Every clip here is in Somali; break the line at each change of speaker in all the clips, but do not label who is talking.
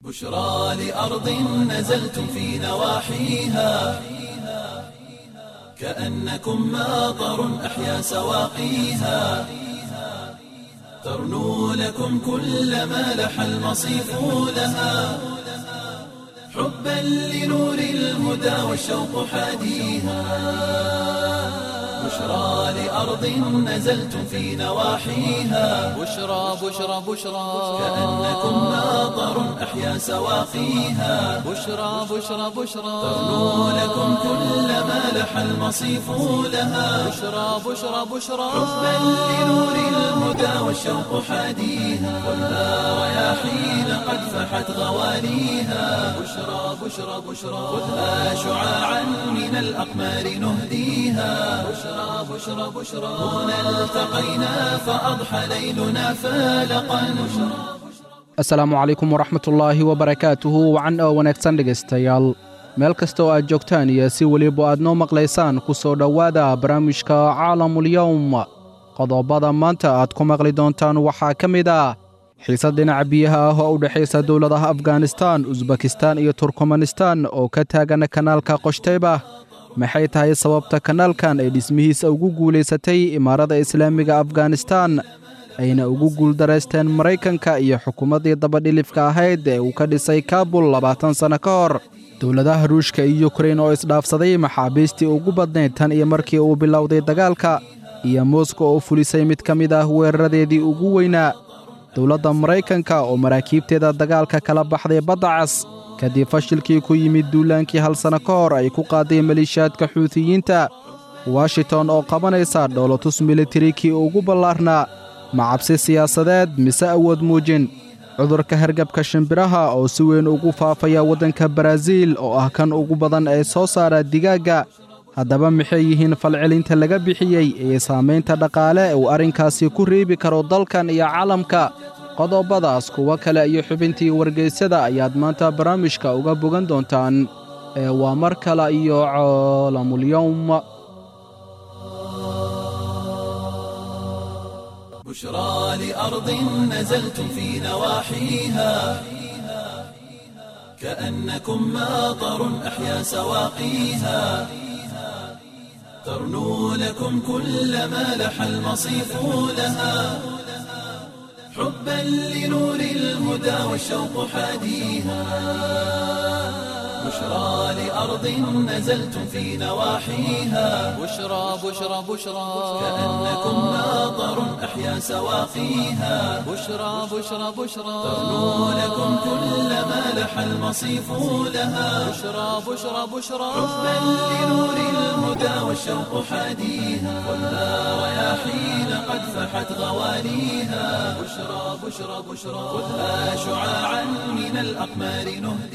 بشرى لأرض نزلتم في نواحيها كأنكم ماطر أحيا سواقيها ترنو لكم كل ما لح المصيف لها حبا لنور الهدى والشوق حاديها بشرى لأرض نزلتم في نواحيها
بشرى بشرى بشرى
كأنكم ماطر أحيا سواقيها
بشرى بشرى بشرى
ترنو لكم كل ما لح المصيف لها
بشرى بشرى بشرى
حبا لنور الهدى والشوق حاديها خذها رياحين قد فحت غواليها بشرى بشرى بشرى خذها شعاعا من الأقمار نهديها بشرى بشرى بشرى هنا التقينا فأضحى ليلنا فالقا بشرى
asalaamu calaykum waraxmatullaahi wabarakaatuhu wacan oo wanaagsan dhegaystayaal meel kasta oo aad joogtaan iyo si weliba aad noo maqlaysaan ku soo dhowaada barnaamijka caalamulyowm qodobada maanta aad ku maqli doontaan waxaa ka mid ah xiisad dhinaca biyaha ah oo u dhexaysa dowladaha afganistan usbakistan iyo turkmanistan oo ka taagan kanaalka qoshteyba maxay tahay sababta kanaalkan ay dhismihiisa ugu guulaysatay imaarada islaamiga afganistan ayna ugu guuldaraysteen maraykanka iyo xukuumaddii dabadhilifka ahayd ee uu ka dhisay kaabul labaatan sanno ka hor dowladaha ruushka iyo yukrain oo isdhaafsaday maxaabiistii ugu badnayd tan iyo markii uu bilowday dagaalka iyo moskow oo fulisay mid ka mid ah weeraradeedii ugu weynaa dowladda maraykanka oo maraakiibteeda dagaalka kala baxday badda cas kadib fashilkii ku yimid duulaankii hal sanno ka hor ay ku qaaday maliishaadka xuutiyiinta washington oo qabanaysa dhoolotus militarikii ugu ballaarnaa ma cabsi siyaasadeed mise awood muujin cudurka hargabka shimbiraha oo si weyn ugu faafaya waddanka baraaziil oo ah kan ugu badan ee soo saara digaagga haddaba maxay yihiin falcelinta laga bixiyey ee saamaynta dhaqaale uu arrinkaasi ku reebi karo dalkan iyo caalamka qodobadaas kuwo kale iyo xubintii wargaysyada ayaad maanta barnaamijka uga bogan doontaan ee waa mar kale iyo caalamulyowm
بشرى لأرض نزلتم في نواحيها كأنكم ماطر أحيا سواقيها ترنو لكم كل ما لح المصيف لها حبا لنور الهدى والشوق حاديها بشرى لأرض نزلتم في نواحيها
بشرى بشرى بشرى
كأنكم ماطر أحيا سواقيها
بشرى بشرى بشرى
ترنو لكم كل ما لح المصيف لها
بشرى بشرى بشرى
حبا لنور الهدى والشوق حاديها خذها رياحين قد فحت غواليها بشرى بشرى بشرى خذها شعاعا من الأقمار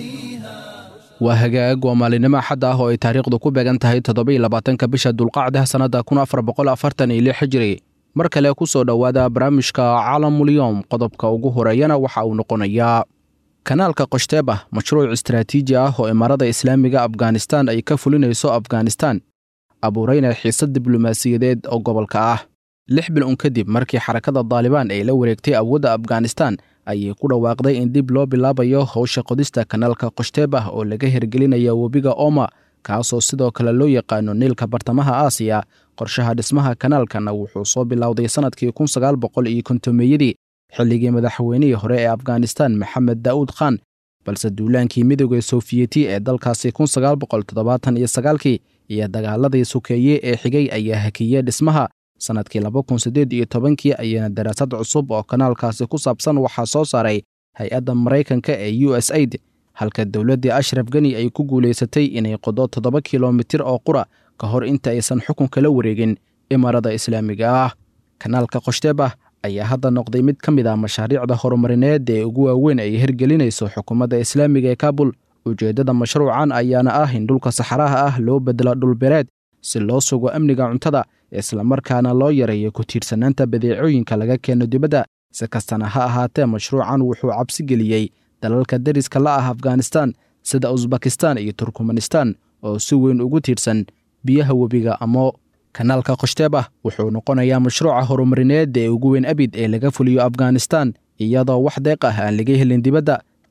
نهديها
waa hagaag waa maalinimo axad ah oo ay taariikhdu ku beegan tahay toddobiiyo labaatanka bisha dulqacda sannadda kun afar boqol afartan iyo lix hijiri mar kale ku soo dhowaada barnaamijka caalamulyoom qodobka ugu horeeyana waxa uu noqonayaa kanaalka qoshteeba mashruuc istaraatiiji ah oo imaarada islaamiga afganistan ay ka fulinayso afganistan abuurayna xiisad diblomaasiyadeed oo gobolka ah lix bil un kadib markii xarakada daalibaan ay la wareegtay awoodda afganistan ayay ku dhawaaqday in dib loo bilaabayo howsha qodista kanaalka qoshteebah oo laga hirgelinaya webiga oma kaasoo sidoo kale loo yaqaano niilka bartamaha aasiya qorshaha dhismaha kanaalkana wuxuu soo bilowday sannadkii kun sagaal boqol iyo kontomeeyadii xilligii madaxweynihii hore ee afganistan maxamed daa'uud khan balse duulaankii midooda sofiyeeti ee dalkaasi kun sagaal boqol toddobaatan iyo sagaalkii iyo dagaaladii sukeeye ee xigay ayaa hakiyey dhismaha sannadkii laba kun siddeed iyo tobankii ayaana daraasad cusub oo kanaalkaasi ku saabsan waxaa soo saaray hay-adda maraykanka ee u s aid halka dowladdii ashraf geni ay ku guulaysatay inay qodo toddoba kilomitir oo qura ka hor inta aysan xukunka la wareegin imaarada islaamiga ah kanaalka qoshteebah ayaa hadda noqday mid ka mid ah mashaariicda horumarineed ee ugu waaweyn ay hirgelinayso xukuumadda islaamiga ee kaabul ujeeddada mashruucan ayaana ah in dhulka saxaraha ah loo bedelo dhulbereed si loo sugo amniga cuntada islamarkaana loo yareeyo ku tiirsanaanta badeecooyinka laga keeno dibadda si kastana ha ahaatee mashruucan wuxuu cabsi geliyey dalalka deriska la ah afganistan sida usbakistan iyo turkmanistan oo si weyn ugu tiirsan biyaha webiga amo kanaalka qoshteebah wuxuu noqonayaa mashruuca horumarineed ee ugu weyn abid ee laga fuliyo afganistan iyadoo wax deeq ah aan laga helin dibadda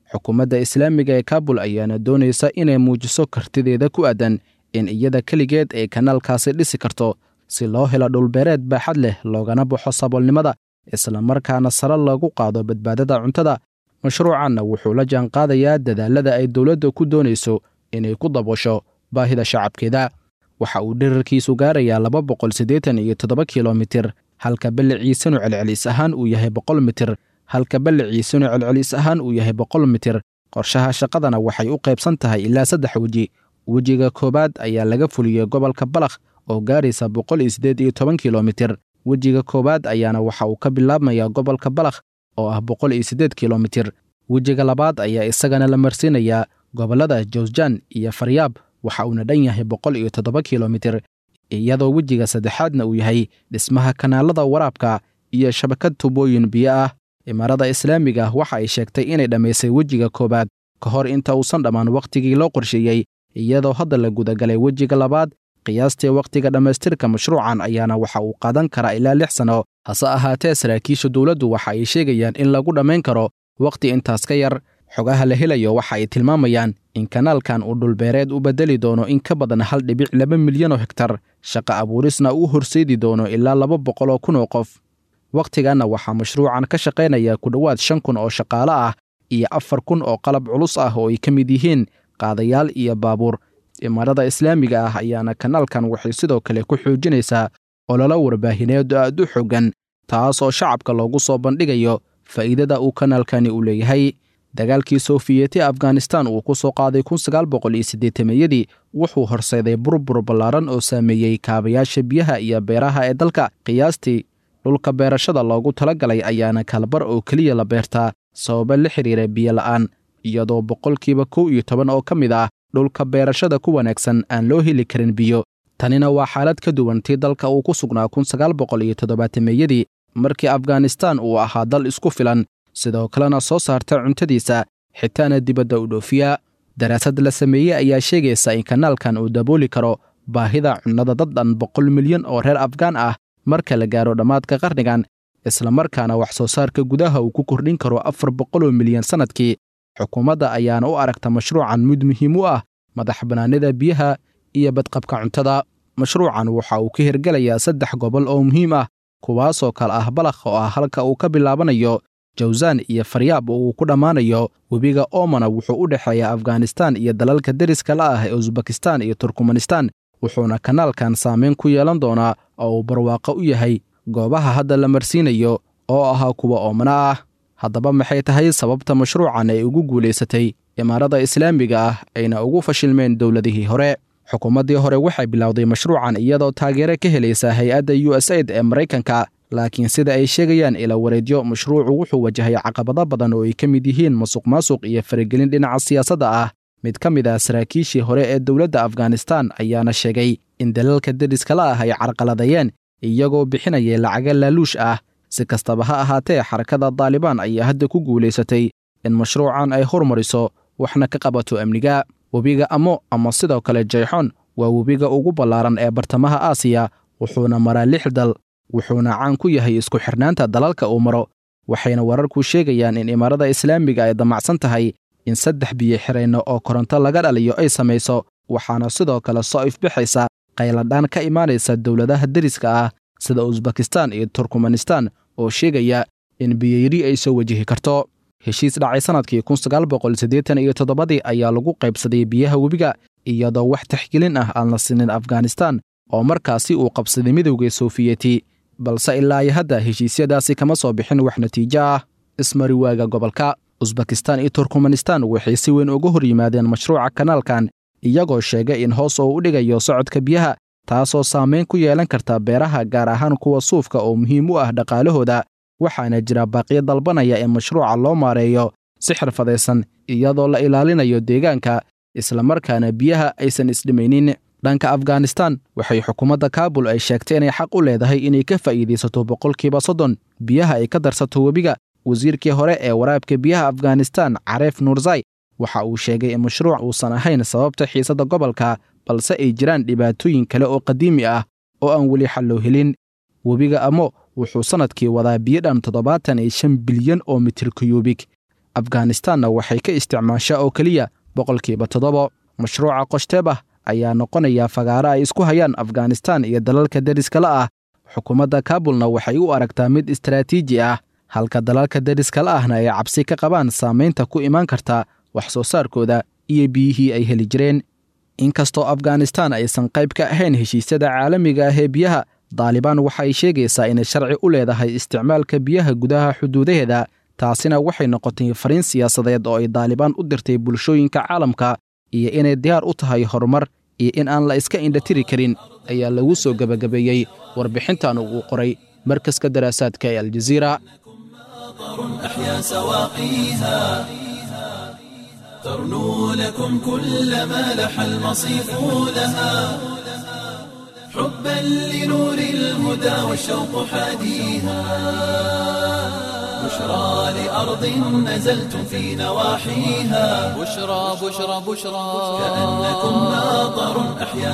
xukuumadda islaamiga ee kaabul ayaana doonaysa inay muujiso kartideeda ku aadan in iyada keligeed ay kanaalkaasi dhisi karto si loo helo dhulbeereed baaxad leh loogana baxo saboolnimada islamarkaana sare loogu qaado badbaadada cuntada mashruucanna wuxuu la jaanqaadayaa dadaalada ay dowladda ku doonayso inay ku dabasho baahida shacabkeeda waxa uu dherarkiisu gaarayaa laba boqol siddeetan iyo toddoba kilomitir halka balliciisanu celcelis ahaan uu yahay boqol mitir halka balliciisanu celcelis ahaan uu yahay boqol mitir qorshaha shaqadana waxay u qaybsan tahay ilaa saddex weji wejiga koowaad ayaa laga fuliyey gobolka balakh oo gaaraysa boqol iyo siddeed iyo toban kilomitir wejiga koowaad ayaana waxa uu ka bilaabmayaa gobolka balakh oo ah boqol iyo siddeed kilomitir wejiga labaad ayaa isagana la marsiinayaa gobollada jawsjan iyo faryaab waxa uuna dhan yahay boqol iyo toddoba kilomitir iyadoo wejiga saddexaadna uu yahay dhismaha kanaalada waraabka iyo shabakad tubooyin biyo ah imaarada islaamiga waxa ay sheegtay inay dhammaysay wejiga koowaad ka hor inta uusan dhammaan wakhtigii loo qorsheeyey iyadoo hadda la gudagalay wejiga labaad qiyaastii wakhtiga dhammaystirka mashruucan ayaana waxa uu qaadan karaa ilaa lix sanno hase ahaatee saraakiisha dowladdu waxa ay sheegayaan in lagu dhammayn karo wakhti intaas ka yar xogaha la helayo waxa ay tilmaamayaan in kanaalkan uu dhulbeereed u beddeli doono in ka badan hal dhibic laba milyan oo hektar shaqa abuurisna uu horseedi doono ilaa laba boqol oo kun oo qof wakhtiganna waxaa mashruucan ka shaqaynaya ku dhowaad shan kun oo shaqaale ah iyo afar kun oo qalab culus ah oo ay ka mid yihiin qaadayaal iyo baabuur imaarada islaamiga ah ayaana kanaalkan waxay sidoo kale ku xoojinaysaa ololo warbaahineed oo aad u xoogan taas oo shacabka loogu soo bandhigayo faa'iidada uu kanaalkani u leeyahay dagaalkii sofiyeeti afghanistan uu ku soo qaaday kun sagaal boqol iyo siddeetameeyadii wuxuu horseeday burbur ballaaran oo saameeyey kaabayaasha biyaha iyo beeraha ee dalka qiyaastii dhulka beerashada loogu talagalay ayaana kalbar oo keliya la beertaa sababa la xidhiira biyo la'aan iyadoo boqolkiiba kow iyo toban oo ka mid ah dhulka beerashada ku wanaagsan aan loo heli karin biyo tanina waa xaalad ka duwan tii dalka uu ku sugnaa kun sagaal boqol iyo toddobaatameeyadii markii afghanistan uu ahaa dal isku filan sidoo kalena soo saarta cuntadiisa xitaana dibadda u dhoofiya daraasad la sameeyey ayaa sheegaysa in kanaalkan uu dabooli karo baahida cunnada dad dhan boqol milyan oo reer afgaan ah marka la gaaro dhammaadka qarnigan islamarkaana wax soo saarka gudaha uu ku kordhin karo afar boqoloo milyan sannadkii xukuumadda ayaana u aragta mashruucan mid muhiim u ah madax bannaanida biyaha iyo badqabka cuntada mashruucan waxa uu ka hirgelayaa saddex gobol oo muhiim ah kuwaasoo kale ah balakh oo ah halka uu ka bilaabanayo jawsaan iyo faryaab oo uu ku dhammaanayo webiga oomana wuxuu u dhexeeyaa afghanistan iyo dalalka deriska la ah ee usbekistan iyo turkmanistan wuxuuna kanaalkan saameyn ku yeelan doonaa oo uu barwaaqo u yahay goobaha hadda la marsiinayo oo ahaa kuwa oomana ah haddaba maxay tahay sababta mashruucan ay ugu guulaysatay imaarada islaamiga ah ayna ugu fashilmeen dowladihii hore xukuumaddii hore waxay bilowday mashruucan iyadoo taageero ka helaysa hay-adda u s aid ee maraykanka laakiin sida ay sheegayaan ila wareedyo mashruucu wuxuu wajahay caqabado badan oo ay ka mid yihiin masuq maasuq iyo faragelin dhinaca siyaasadda ah mid ka mid ah saraakiishii hore ee dowladda afghanistan ayaana sheegay in dalalka deriskala ah ay carqaladayeen iyagoo bixinaya lacaga laaluush ah si kastaba ha ahaatee xarakada daalibaan ayaa hadda ku guulaysatay in mashruucan ay hormariso waxna ka qabato amniga webiga amo ama sidoo kale jayxon waa webiga ugu ballaaran ee bartamaha aasiya wuxuuna maraa lix dal wuxuuna caan ku yahay isku xirnaanta dalalka uu maro waxayna wararku sheegayaan in imaarada islaamiga ay damacsan tahay in saddex biyo xirayno oo koronto laga dhaliyo ay samayso waxaana sidoo kale soo ifbixaysa qayladhaan ka imaanaysa dowladaha deriska ah sida usbekistan iyo turkmanistan oo sheegaya in biyoyari ay soo wajihi karto heshiis dhacay sannadkii kun sagaal boqol siddeetan iyo toddobadii ayaa lagu qaybsaday biyaha webiga iyadoo wax taxgelin ah aan la sinin afghanistan oo markaasi uu qabsaday midowgii sofiyeeti balse ilaa iyo hadda heshiisyadaasi kama soo bixin wax natiijo ah ismariwaaga gobolka usbekistan iyo turkmanistan waxay si weyn uga hor yimaadeen mashruuca kanaalkan iyagoo sheegay in hoos oo u dhigayo socodka biyaha taasoo saamayn ku yeelan karta beeraha gaar ahaan kuwa suufka oo muhiim u ah dhaqaalahooda waxaana jira baaqiyo dalbanaya in mashruuca loo maareeyo si xirfadaysan iyadoo la ilaalinayo deegaanka islamarkaana biyaha aysan isdhimaynin dhanka afghanistan waxay xukuumadda kaabul ay sheegtay inay xaq u leedahay inay ka faa'iidaysato boqolkiiba soddon biyaha ay ka darsato webiga wasiirkii hore ee waraabka biyaha afghanistan careef nuurzai waxa uu sheegay in mashruuc uusan ahayn sababta xiisadda gobolka balse ay jiraan dhibaatooyin kale oo qadiimi ah oo aan weli xal loo helin webiga amo wuxuu sannadkii wadaa biyo dhan toddobaatan iyo shan bilyan oo mitir kuyubik afghanistanna waxay ka isticmaashaa oo keliya boqolkiiba toddoba mashruuca qoshtebah ayaa noqonaya fagaaro ay isku hayaan afghanistan iyo dalalka deriskala ah xukuumadda kaabulna waxay u aragtaa mid istaraatiiji ah halka dalalka deriskala ahna ay cabsi ka qabaan saamaynta ku imaan karta wax soo saarkooda iyo biyihii ay heli jireen inkastoo afghanistan aysan qayb ka ahayn heshiisyada caalamiga ah ee biyaha daalibaan waxa ay sheegaysaa inay sharci u leedahay isticmaalka biyaha gudaha xuduudaheeda taasina waxay noqotay fariin siyaasadeed oo ay daalibaan u dirtay bulshooyinka caalamka iyo inay diyaar u tahay horumar iyo in aan la iska indhatiri karin ayaa lagu soo gebagabeeyey warbixintan uu qoray markaska daraasaadka ee aljaziira
أحيا سواقيها ترنو لكم كل ما لح المصيف لها حبا لنور الهدى والشوق حاديها بشرى لأرض نزلتم في نواحيها
بشرى بشرى بشرى
كأنكم ناظر أحيا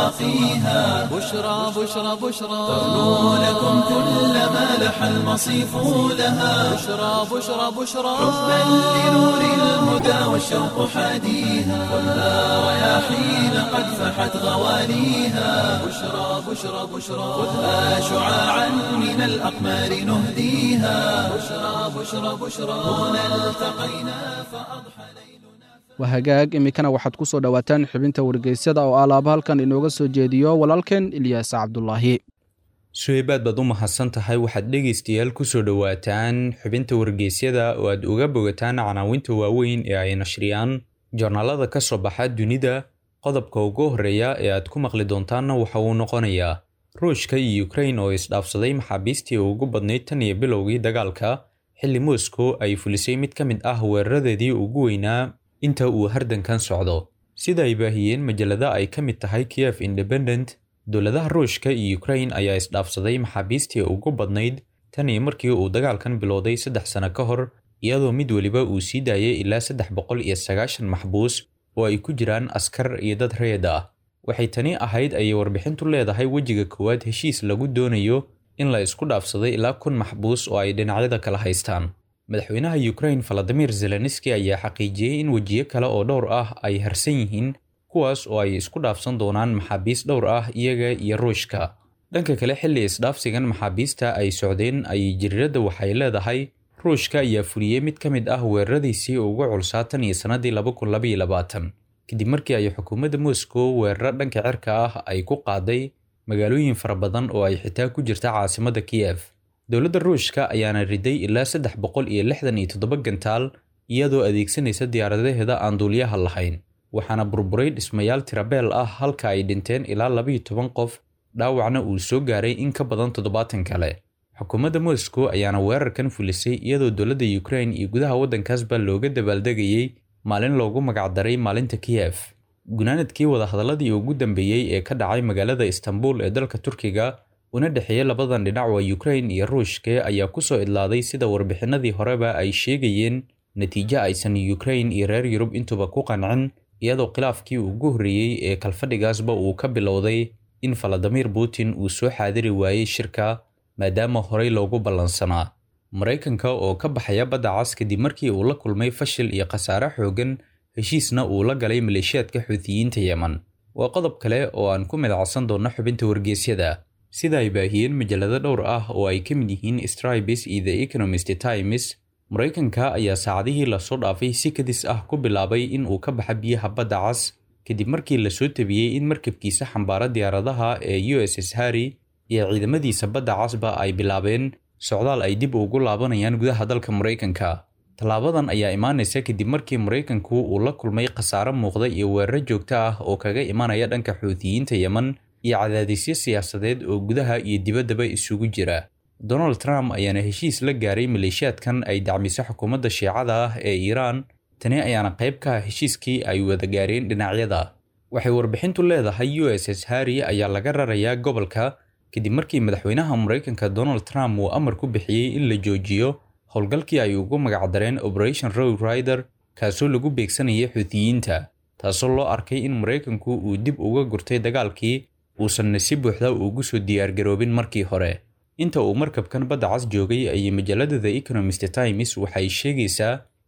سواقيها
بشرى بشرى بشرى
ترنو لكم كل ما لح المصيف لها
بشرى بشرى بشرى
حبا لنور الهدى والشوق حاديها خذها رياحين قد فحت غواليها بشرى بشرى بشرى خذها شعاعا من الأقمار نهديها بشرى بشرى بشرى هنا التقينا فأضحى ليلنا
waa hagaag iminkana waxaad ku soo dhowaataan xubinta wargeysyada oo alaaba halkan inooga soo jeediyo walaalkeen ilyaas cabdulaahi
suheybaad baad u mahadsan tahay waxaad dhegaystayaal kusoo dhowaataan xubinta wargeysyada oo aad uga bogataan canaawinta waaweyn ee ay nashriyaan joornaalada ka soo baxa dunida qodobka ugu horreeya ee aad ku maqli doontaanna waxa uu noqonayaa ruushka iyo ukrain oo isdhaafsaday maxaabiistii ugu badnayd tan iyo bilowgii dagaalka xilli moscow ay fulisay mid ka mid ah weeraradeedii ugu weynaa inta uu hardankan socdo sida ay baahiyeen majalada ay ka mid tahay kiev independent dowladaha ruushka iyo ukrain ayaa isdhaafsaday maxaabiistii ugu badnayd tan iyo markii uu dagaalkan bilowday saddex sano ka hor iyadoo mid weliba uu sii daayay ilaa saddex boqol iyo sagaashan maxbuus oo ay ku jiraan askar iyo dad reed ah waxay tani ahayd ayay warbixintu leedahay wejiga koowaad heshiis lagu doonayo in la isku dhaafsaday ilaa kun maxbuus oo ay dhinacyada kala haystaan madaxweynaha ukrain valadimir zelenski ayaa xaqiijiyey in wejiyo kale oo dhowr ah ay harsan yihiin kuwaas oo ay isku dhaafsan doonaan maxaabiis dhowr ah iyaga iyo ruushka dhanka kale xilli isdhaafsigan maxaabiista ay socdeen ayay jiriiradda waxay leedahay ruushka ayaa fuliyey mid ka mid ah weeraradiisii ugu culsaa tan iyo sannadii laba kun labaiyo labaatan kadib markii ay xukuumadda moscow weeraro dhanka cirka ah ay ku qaaday magaalooyin fara badan oo ay xitaa ku jirta caasimadda kiyef dowladda ruushka ayaana riday ilaa saddex boqol iyo lixdan iyo toddoba gantaal iyadoo adeegsanaysa diyaaradaheeda aan duuliyaha lahayn waxaana burburay dhismayaal tirabeel ah halka ay dhinteen ilaa labaiyo toban qof dhaawacna uu soo gaaray in ka badan toddobaatan kale xukuumadda moscow ayaana weerarkan fulisay iyadoo dowladda ukrain iyo gudaha waddankaasba looga dabaaldegayey maalin loogu magacdaray maalinta kiyef gunaanadkii wadahadaladii ugu dambeeyey ee ka dhacay magaalada istanbul ee dalka turkiga una dhexeeyey labadan dhinac waa ukrain iyo ruushke ayaa kusoo idlaaday sida warbixinadii horeba ay sheegayeen natiijo aysan ukrain iyo reer yurub intuba ku qancin iyadoo khilaafkii ugu horreeyey ee kalfadhigaasba uu ka bilowday in valadimir putin uu soo xaadiri waayey shirka maadaama horey loogu ballansanaa maraykanka oo ka baxaya badda cas kadib markii uu la kulmay fashil iyo khasaare xoogan heshiisna uu la galay maleeshiyaadka xuutiyiinta yemen waa qodob kale oo aan ku midacsan doonno xubinta wargeysyada sida ay baahiyeen majalado dhowr ah oo ay ka mid yihiin stribes iyo the economist times maraykanka ayaa saacadihii lasoo dhaafay si kadis ah ku bilaabay in uu ka baxa biyaha badda cas kadib markii lasoo tabiyey in markabkiisa xambaara diyaaradaha ee u s s harry iyo ciidamadiisa badda casba ay bilaabeen socdaal ay dib ugu laabanayaan gudaha dalka maraykanka tallaabadan ayaa imaanaysa kadib markii maraykanku uu la kulmay khasaare muuqda iyo weeraro joogto ah oo kaga imanaya dhanka xuutiyiinta yemen iyo cadaadisyo siyaasadeed oo gudaha iyo dibaddaba isugu jira donald trump ayaana heshiis la gaaray maleeshiyaadkan ay dacmiso xukuumadda shiicada ah ee iiraan tani ayaana qayb ka ah heshiiskii ay wada gaareen dhinacyada waxay warbixintu leedahay u s s harry ayaa laga rarayaa gobolka kadib markii madaxweynaha maraykanka donald trump uu amar ku bixiyey in la joojiyo howlgalkii ay ugu magacdareen operation row rider kaasoo lagu beegsanayay xuutiyiinta taasoo loo arkay in maraykanku uu dib uga gurtay dagaalkii uusanna si buuxda ugu soo diyaargaroobin markii hore inta uu markabkan badda cas joogay ayay majallada the economist times waxay sheegaysaa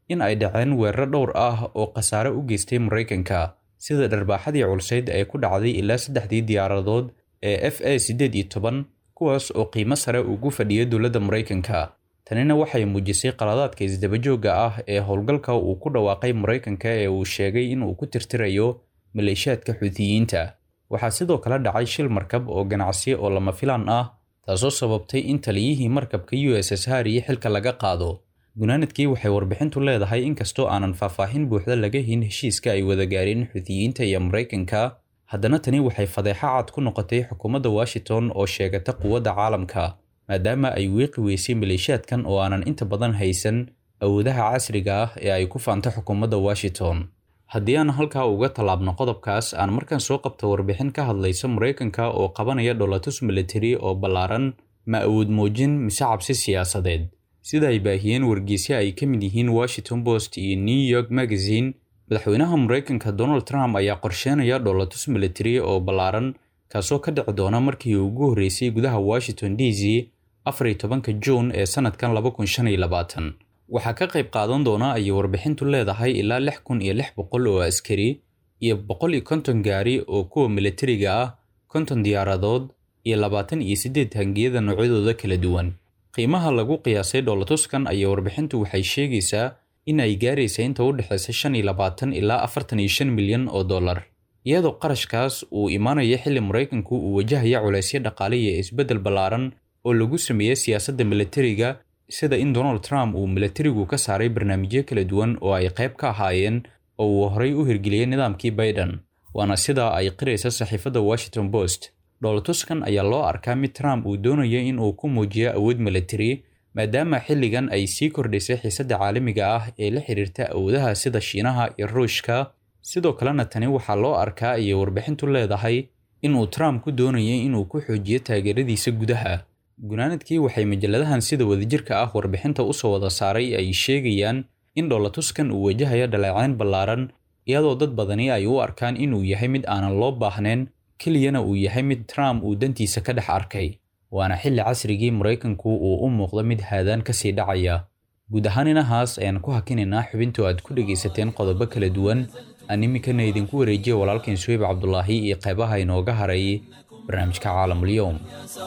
in ay dhaceen weeraro dhowr ah oo khasaare u geystay maraykanka sida dharbaaxadii culsayd ee ku dhacday ilaa saddexdii diyaaradood ee f a siddeed iyo toban kuwaas oo qiimo sare ugu fadhiya dowladda maraykanka tanina waxay muujisay qaladaadka isdabajoogga ah ee howlgalka uu ku dhawaaqay maraykanka ee uu sheegay in uu ku tirtirayo maleeshiyaadka xuutiyiinta waxaa sidoo kale dhacay shil markab oo ganacsi oo lama filaan ah taasoo sababtay in taliyihii markabka u s s hariye xilka laga qaado gunaanadkii waxay warbixintu leedahay inkastoo aanan faahfaahin buuxda laga hin heshiiska ay wada gaareen xuutiyiinta iyo maraykanka haddana tani waxay fadeexo cad ku noqotay xukuumadda washington oo sheegata quwadda caalamka maadaama ay wiiqi weysay maleeshiyaadkan oo aanan inta badan haysan awoodaha casriga ah ee ay ku faanta xukuumadda washington haddii aan halkaa uga tallaabno qodobkaas aan markaan soo qabta warbixin ka hadlaysa maraykanka oo qabanaya dholatus military oo ballaaran ma awood muujin mise cabsi siyaasadeed sida ay baahiyeen wargeysyo ay ka mid yihiin washington post iyo new york magazine madaxweynaha maraykanka donald trump ayaa qorsheynaya dholatus military oo ballaaran kaasoo ka dhici doona markii ugu horreysay gudaha washington d c afar iyo tobanka juun ee sanadkan laba kun shan iyo labaatan waxaa ka qayb qaadan doona ayay warbixintu leedahay ilaa lix kun iyo lix boqol oo askari iyo boqol iyo konton gaari oo kuwa militariga ah konton diyaaradood iyo labaatan iyo siddeed hangiyada noocyadooda kala duwan qiimaha lagu qiyaasay dholatuskan ayay warbixintu waxay sheegaysaa in ay gaaraysa inta u dhexaysa shan iyo labaatan ilaa afartan iyo shan milyan oo dollar iyadoo qarashkaas uu imaanaya xilli maraykanku uu wajahaya culaysyo dhaqaale iyo isbeddel ballaaran oo lagu sameeyey siyaasadda militariga sida in donald trump uu militarigu ka saaray barnaamijyo kala duwan oo ay qayb ka ahaayeen oo uu horay u hirgeliyey nidaamkii biden waana sidaa ay qiraysa saxiifadda washington post dhowlatuskan ayaa loo arkaa mid trump uu doonayo in uu ku muujiyo awood militari maadaama xilligan ay sii kordhaysay xiisadda caalamiga ah ee la xiriirta awoodaha sida shiinaha iyo ruushka sidoo kalena tani waxaa loo arkaa ayay warbixintu leedahay inuu trump ku doonayay inuu ku xoojiyo taageeradiisa gudaha gunaanadkii waxay majalladahan sida wadajirka ah warbixinta usoo wada saaray ay sheegayaan in dholatuskan uu wajahayo dhaleecayn ballaaran iyadoo dad badani ay u arkaan inuu yahay mid aanan loo baahnayn keliyana uu yahay mid trump uu dantiisa ka dhex arkay waana xilli casrigii maraykanku uu u muuqdo mid haadaan kasii dhacaya guud ahaan inahaas ayaan ku hakinaynaa xubintu aad ku dhegaysateen qodobo kala duwan aan iminkana idinku wareejiya walaalkain suweyb cabdulaahi iyo qaybaha inooga haray barnaamijka caalamulyoom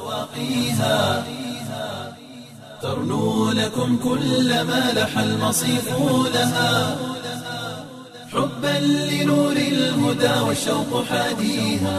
سواقيها ترنو لكم كل ما لح المصيف لها حبا لنور الهدى والشوق حاديها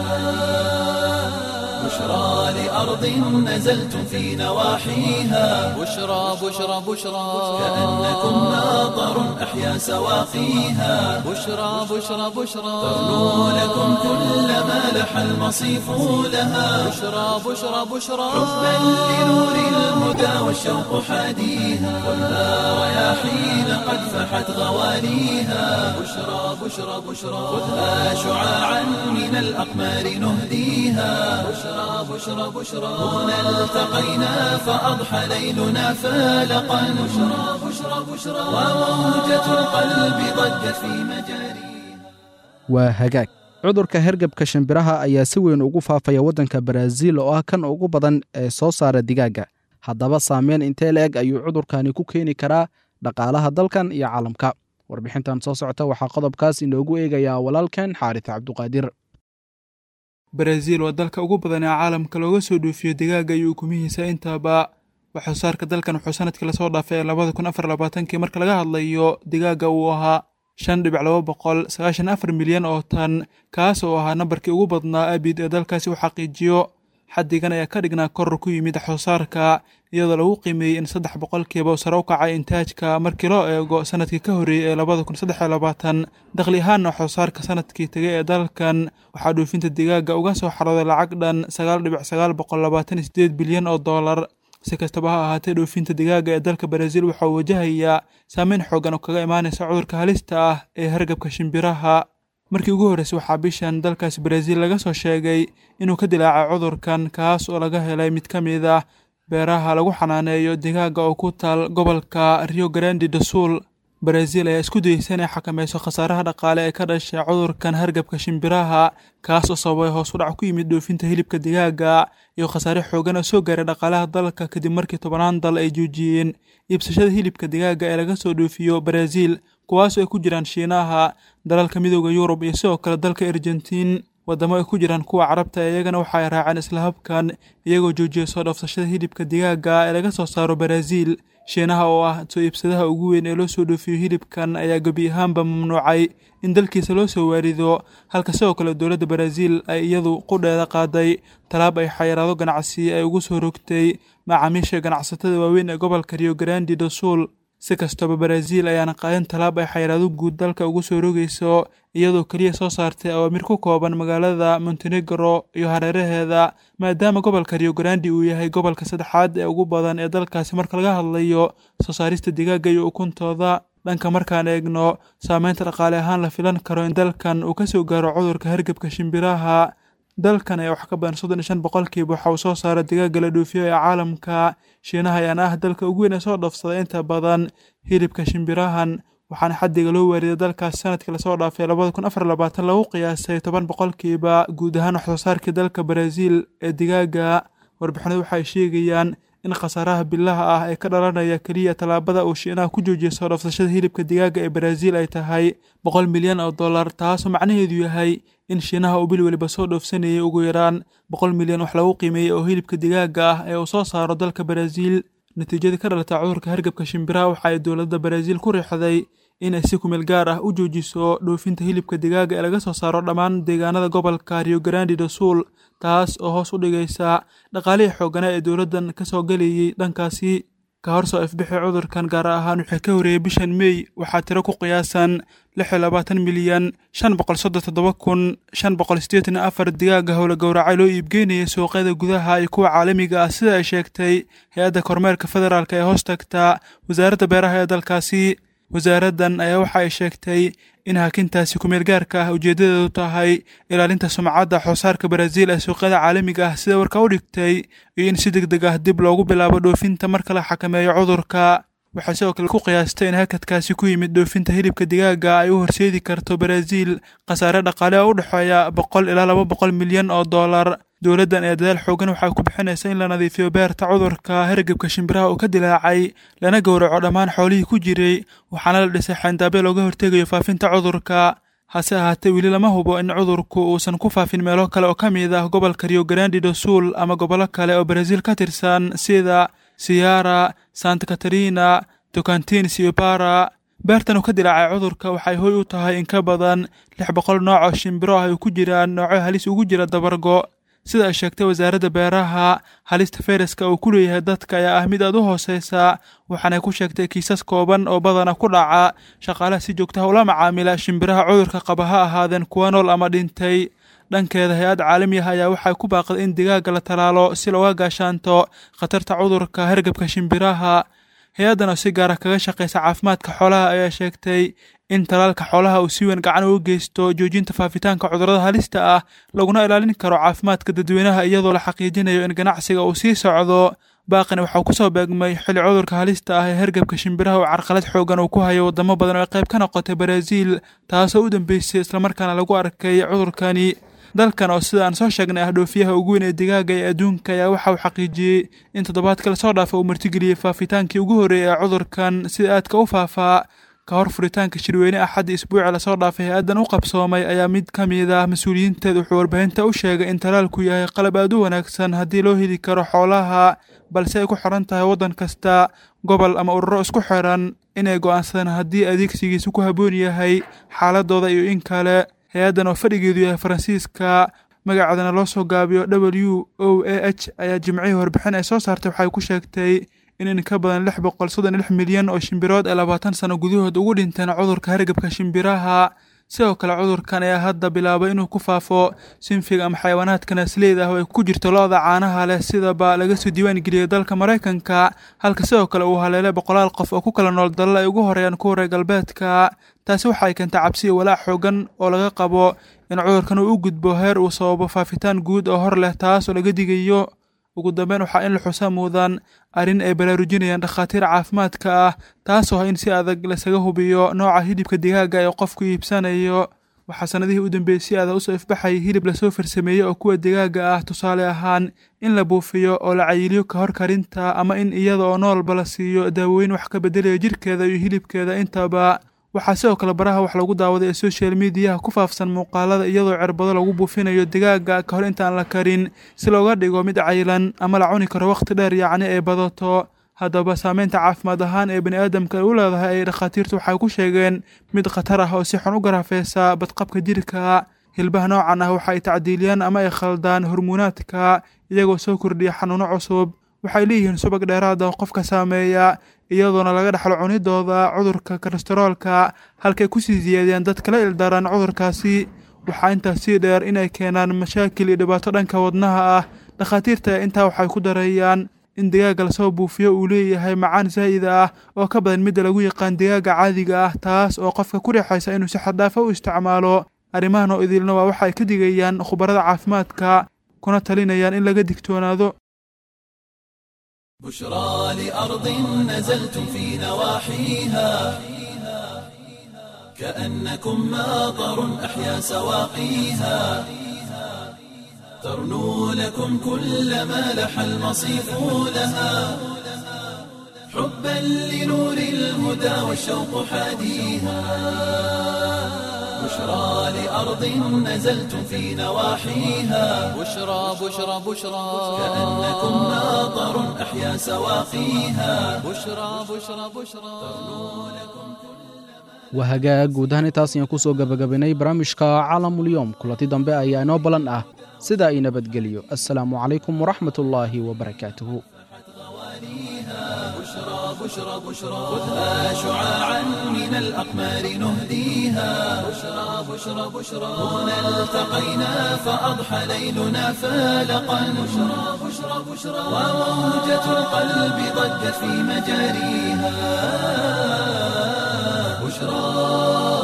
بشرى لأرض نزلتم في نواحيها
بشرى بشرى بشرى
كأنكم ماطر أحيا سواقيها
بشرى بشرى بشرى
ترنو لكم كل ما لح المصيف لها
بشرى بشرى بشرى
حبا لنور الهدى والشوق حاديها خذها رياحين قد فحت غواليها بشرى بشرى بشرى خذها شعاعا من الأقمار نهديها بشرى بشرى بشرى هنا التقينا فأضحى ليلنا فالقا بشرى بشرى بشرى وموجة القلب ضجت في مجاريها
waa hagaag cudurka hergebka shimbiraha ayaa si weyn ugu faafaya waddanka baraaziil oo ah kan ugu badan ee soo saara digaagga haddaba saameyn intee la-eg ayuu cudurkani ku keeni karaa dhaqaalaha dalkan iyo caalamka warbixintan soo socota waxaa qodobkaas inoogu eegayaa walaalkan xaaris cabduqaadir
baraaziil waa dalka ugu badan ee caalamka looga soo dhoofiyo digaaga iyo ukumihiisa intaaba waxsoo saarka dalkan wuxuu sanadkii lasoo dhaafay ee labada kun afar labaatankii marka laga hadlayo digaaga uu ahaa shan dhibic laba boqol sagaashan afar milyan oo tan kaas oo ahaa nambarkii ugu badnaa abid ee dalkaasi uu xaqiijiyo xaddigan ayaa ka dhignaa koror ku yimid waxsoosaarka iyadoo lagu qiimeeyey in saddex boqolkiiba sare u kacay intaajka markii loo eego sanadkii ka horreeyey ee labada kun saddex iyo labaatan dakhli ahaanna waxsoosaarka sanadkii tegay ee dalkan waxaa dhoofinta digaaga uga soo xarooday lacag dhan sagaal dhibic sagaal boqol labaatan iyo sideed bilyan oo dollar si kastaba ha ahaatee dhoofinta digaaga ee dalka baraaziil waxaa uu wajahayaa saameyn xoogan oo kaga imaanaysa cudurka halista ah ee hargabka shimbiraha markii ugu horreysay waxaa bishan dalkaasi baraaziil laga soo sheegay inuu ka dilaacay cudurkan kaas oo laga helay mid ka mid ah beeraha lagu xanaaneeyo digaaga oo ku taal gobolka rio grandi do sul baraaziil ayaa isku dayeysa inay xakameyso khasaaraha dhaqaale ee ka dhashay cudurkan hargabka shimbiraha kaas oo sababay hoos u dhac ku yimid dhoofinta hilibka digaaga iyo khasaare xoogan oo soo gaaray dhaqaalaha dalka kadib markii tobannaan dal ay joojiyeen iibsashada hilibka digaaga ee laga soo dhoofiyo baraaziil kuwaas oo ay ku jiraan shiinaha dalalka midooda yurub iyo sidoo kale dalka argentiin waddamo ay ku jiraan kuwa carabta iyagana waxa ay raaceen isla habkan iyagoo joojiyay soo dhoofsashada hilibka digaaga ee laga soo saaro baraaziil shiinaha oo ah soo iibsadaha ugu weyn ee loo soo dhoofiyo hilibkan ayaa gebi ahaanba mamnuucay in dalkiisa loo soo waarido halka sidoo kale dowladda baraaziil ay iyadu qudheeda qaaday talaab ay xayiraado ganacsi ay ugu soo rogtay macaamiisha ganacsatada waaweyn ee gobolka rio grandi do sul si kastaba baraaziil ayaana qaadan talaab ay xayiraado guud dalka ugu soo rogayso iyadoo keliya soo saartay awaamir ku kooban magaalada montenegro iyo hareeraheeda maadaama gobolka rio grandi uu yahay gobolka saddexaad ee ugu badan ee dalkaasi marka laga hadlayo soo saarista digaaga iyo ukuntooda dhanka markaan eegno saameynta dhaqaale ahaan la filan karo in dalkan uu ka soo gaaro cudurka hargebka shimbiraha dalkan ee wax ka badan soddon iyo shan boqolkiiba waxa uu soo saara digaaga la dhoofiyo ee caalamka shiinaha ayaana ah dalka ugu weyn ee soo dhoofsada inta badan hilibka shimbirahan waxaana xaddiga loo waariday dalkaas sanadkii lasoo dhaafay labada kun afar labaatan lagu qiyaasay toban boqolkiiba guud ahaan wax soo saarkii dalka baraaziil ee digaaga warbixinadu waxay sheegayaan in khasaaraha bilaha ah ee ka dhalanaya keliya tallaabada uu shiinaha ku joojiyay soo dhoofsashada hilibka digaaga ee baraaziil ay tahay boqol milyan oo dollar taasoo macnaheedu yahay in shiinaha uu bil weliba soo dhoofsanayay ugu yaraan boqol milyan wax lagu qiimeeyey oo hilibka digaaga ah ee uu soo saaro dalka baraaziil natiijadii ka dhalata cudurka hargabka shimbiraha waxa ay dowladda baraaziil ku riixday inay si kumeel gaar ah u joojiso dhoofinta hilibka digaaga ee laga soo saaro dhammaan deegaanada gobolka rio grandi do sul taas oo hoos u dhigaysa dhaqaalihii xooganaa ee dowladdan ka soo galayay dhankaasi ka hor soo ifbixi cudurkan gaar ahaan wixii ka horreeyey bishan mey waxaa tiro ku qiyaasan lix iyo labaatan milyan shan boqol soddon toddoba kun shan boqol siddeetan iyo afar digaaga howla gowracay loo iibgeynayay suuqyada gudaha iyo kuwa caalamiga ah sida ay sheegtay hay-adda kormeerka federaalk ee hoos tagta wasaaradda beeraha ee dalkaasi wasaaraddan ayaa waxa ay sheegtay in hakintaasi kumeel gaarka ah ujeeddadeedu tahay ilaalinta sumcadda xoosaarka baraaziil ee suuqyada caalamiga ah sida warka u dhigtay iyo in si deg deg ah dib loogu bilaabo dhoofinta marka la xakameeyo cudurka waxay sidoo kale ku qiyaastay in hakadkaasi ku yimid dhoofinta hilibka digaaga ay u horseedi karto baraaziil khasaare dhaqaale oo u dhexeeya boqol ilaa laba boqol milyan oo dollar dowladdan ee dadaal xoogan waxay ku bixinaysa in la nadiifiyo beerta cudurka hargebka shimbiraha uu ka dilaacay lana gowraco dhammaan xoolihii ku jiray waxaana la dhisay xayndaabyo looga hortegayo faafinta cudurka hase ahaatee weli lama hubo in cudurku uusan ku faafin meelo kale oo ka mid ah gobolka rio grandi do sul ama gobollo kale oo baraaziil ka tirsan sida siyara santa katarina tocantins iyo bara beertan uu ka dilaacay cudurka waxay hoy u tahay in ka badan lix boqol nooc oo shimbiro ah ay ku jiraan noocyo halis ugu jira dabargo sida ay sheegtay wasaaradda beeraha halista fayraska uu ku leeyahay dadka ayaa ah mid aad u hooseysa waxaanay ku sheegtay kiisas kooban oo badana ku dhaca shaqaalaha si joogtaha ula macaamila shimbiraha cudurka qaba ha ahaadeen kuwa nool ama dhintay dhankeeda hay-ad caalami ah ayaa waxay ku baaqday in digaaga la talaalo si looga gaashaanto khatarta cudurka hargebka shimbiraha hay-addan oo si gaara kaga shaqaysa caafimaadka xoolaha ayaa sheegtay in talaalka xoolaha uu si weyn gacan uga geysto joojinta faafitaanka cudurrada halista ah laguna ilaalin karo caafimaadka dadweynaha iyadoo la xaqiijinayo in ganacsiga uu sii socdo baaqina waxau ku soo beegmay xilli cudurka halista ah ee hergebka shimbiraha oo carqalad xoogan uu ku hayo waddamo badan oo ay qayb ka noqotay baraaziil taasoo u dambeysay islamarkaana lagu arkay cudurkani dalkan oo sida aan soo sheegnay ah dhoofiyaha ugu weyn ee digaaga ee adduunka ayaa waxa uu xaqiijiyey in toddobaadka lasoo dhaafa uu martigeliyey faafitaankii ugu horreeyay ee cudurkan sida aadka u faafaa ka hor furitaanka shirweyne axadda isbuuci lasoo dhaafay hay-addan u qabsoomay ayaa mid ka mid ah mas-uuliyiinteed wuxuu warbaahinta u sheegay in talaalku yahay qalab aad u wanaagsan haddii loo heli karo xoolaha balse ay ku xiran tahay waddan kasta gobol ama ururo isku xiran inay go'aansadaan haddii adeegsigiisu ku habboon yahay xaaladooda iyo in kale hay-addan oo fadhigeedu yahay faransiiska magaceedana loo soo gaabiyo w o a h ayaa jimcihii warbixin ay soo saartay waxay ku sheegtay in in ka badan lix boqol soddon lix milyan oo shimbirood ee labaatan sano gudahood ugu dhinteen cudurka hargebka shimbiraha sidoo kale cudurkan ayaa hadda bilaabay inuu ku faafo sinfiga ama xayawaanaadka naasleyda ah oo ay ku jirto lo-da caanaha leh sidaba laga soo diiwaan geliyey dalka maraykanka halka sidoo kale uu haleelay boqolaal qof oo ku kala nool dalal ay ugu horeeyaan kuwa reer galbeedka taasi waxay keentay cabsi iyo walaac xoogan oo laga qabo in cudurkan uu u gudbo heer uu sababo faafitaan guud oo hor leh taas oo laga digayo ugu dambeyn waxaa in la xusa muudaan arrin ay baraarujinayaan dhakhaatiir caafimaadka ah taasoo ah in si adag lasaga hubiyo nooca hilibka digaaga ee qofku iibsanayo waxaa sannadihii u dambeeyey si adag usoo ifbaxayay hilib lasoo farsameeyey oo kuwa digaaga ah tusaale ahaan in la buufiyo oo la cayiliyo ka hor karinta ama in iyada oo noolba la siiyo daawooyin wax ka beddelaya jirkeeda iyo hilibkeeda intaba waxaa sidoo kale baraha wax lagu daawaday ee social mediyaha ku faafsan muuqaalada iyadoo cirbado lagu buufinayo digaaga ka hor intaan la karin si looga dhigo mid caylan ama la cuni karo wakhti dheer yacni ay badato haddaba saameynta caafimaad ahaan ee bani aadamka ay u leedahay ay dhakhaatiirtu waxay ku sheegeen mid khatar ah oo si xun u garaafeysa badqabka jirka hilbaha noocan ah waxa ay tacdiiliyaan ama ay khaldaan hormuunaadka iyagoo soo kordhiya xanuuno cusub waxay leeyihiin subag dheeraad ah qofka saameeya iyadoona laga dhexlo cunidooda cudurka kolestaroolka halkay kusii siyaadiyaan dad kala ildaran cudurkaasi waxaa intaas sii dheer inay keenaan mashaakil iyo dhibaato dhanka wadnaha ah dhakhaatiirta intaa waxay ku dareeyaan in digaaga lasoo buufiyo uu leeyahay macaan zaa'id ah oo ka badan midda lagu yaqaan digaaga caadiga ah taas oo qofka ku riixaysa inuu si xaddaafa u isticmaalo arrimahan oo idilna waa waxa ay ka digayaan khubarada caafimaadka kuna talinayaan in laga digtoonaado
بشرى لأرض نزلتم في نواحيها كأنكم ماطر أحيا سواقيها ترنو لكم كل ما لح المصيف لها حبا لنور الهدى والشوق حاديها بشرى لأرض نزلتم في نواحيها
بشرى بشرى بشرى
كأنكم ماطر أحيا سواقيها
بشرى بشرى بشرى
waa hagaag guud ahaan intaas ayaan ku soo gebagabaynay barnaamijka caalamulyoom kulanti dambe ayaa inoo ballan ah sida ay nabadgeliyo assalaamu calaykum waraxmatullaahi wabarakaatuhu
بشرى بشرى خذها شعاعا من الأقمار نهديها بشرى بشرى بشرى هنا التقينا فأضحى ليلنا فالقا بشرى بشرى بشرى وموجة القلب ضجت في مجاريها بشرى